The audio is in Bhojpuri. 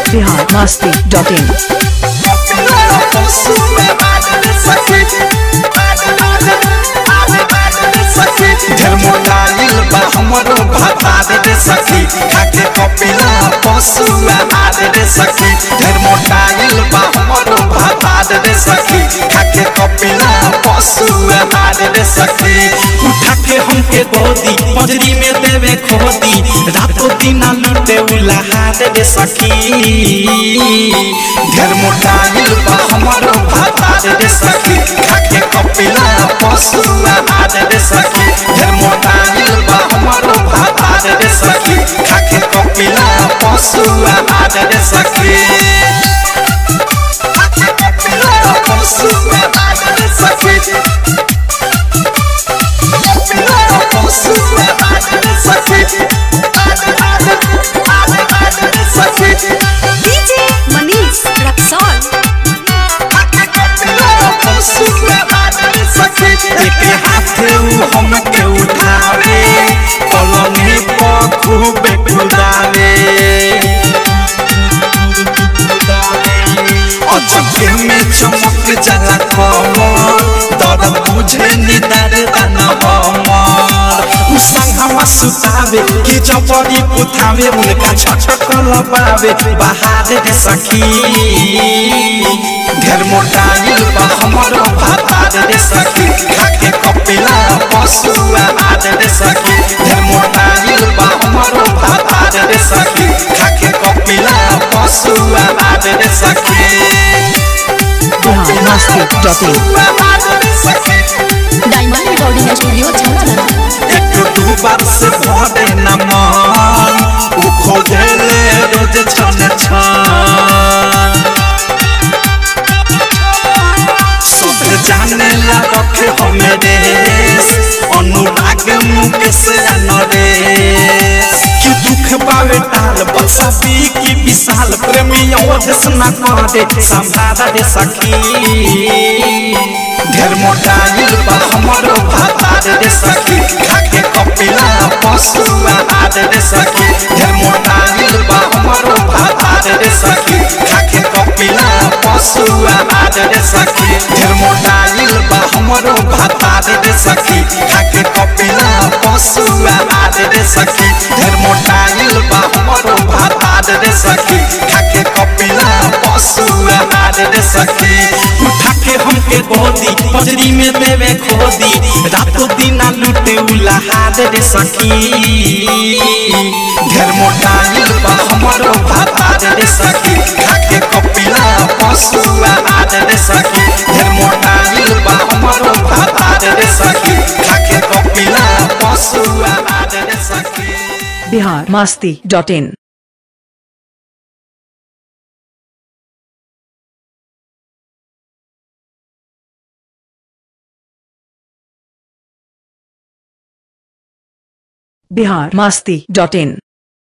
बिहार मस्ती डॉट इन धर्मोडाइल बा हमरो भातार रे सखी खाके कपिला पशु आहार रे सखी धर्मोडाइल बा हमरो भातार रे सखी खाके कपिला पशु आहार रे सखी उठा के हमके गोदी पंजरी में देवे खोदी रातों दिन लूटे उलाहार रे सखी धर्मोडाइल बा हमरो भातार रे सखी खाके कपिला पशु आहार रे सखी धर्मोडाइल बा हमरो भातार रे सखी खाके कपिला पशु आहार रे सखी खाके कपिला पशु आहार रे सखी कपिला पशु आहार रे सखी आहार आहार रे सखी डीजे मनीष रक्सौल एके हाथे उ हमके उठावे पलंगी पर खूबे कुदावे अचके में चमक जाला कमर दर्द बुझे निदार दाना हमर उ संगमा सुतावे कि चपड़ी पुथावे उनका छटक लबावे बाहर रे सखी ढेर मोटाइल बा हमरो भातार रे सखी खाके कपिला पशु आहार रे सखी ढेर मोटाइल बा हमरो भातार रे सखी खाके कपिला पशु आहार रे सखी Bihar Masti dot in diamond recording studio Chhawla एक दू बार से भरे न मन उ खोजले रोज छन छन सब जाने ला रखे हमें देश अनुराग मुख से नरेश कि दुख पावे टाल बसा पी की विशाल प्रेमी अवधेश न करे संभारा रे सखी ढेर मोटाइल बा हमरो भातार रे सखी खाके कपिला पशु आहार रे सखी ढेर मोटाइल बा हमरो भातार रे सखी खाके कपिला पशु आहार रे सखी ढेर मोटाइल बा हमरो भातार रे सखी खाके कपिला पशु आहार रे सखी ढेर मोटाइल बा हमरो भातार रे सखी खाके कपिला पशु आहार रे सखी उठा के हमके गोदी पजरी में देवे खोदी रातों दिन लूटे उलाहार रे सखी ढेर मोटाइल बा हमरो भातार रे सखी खाके कपिला पशु आहार रे सखी ढेर मोटाइल बा हमरो भातार रे सखी खाके कपिला पशु आहार रे सखी Bihar Masti dot in Bihar Masti dot in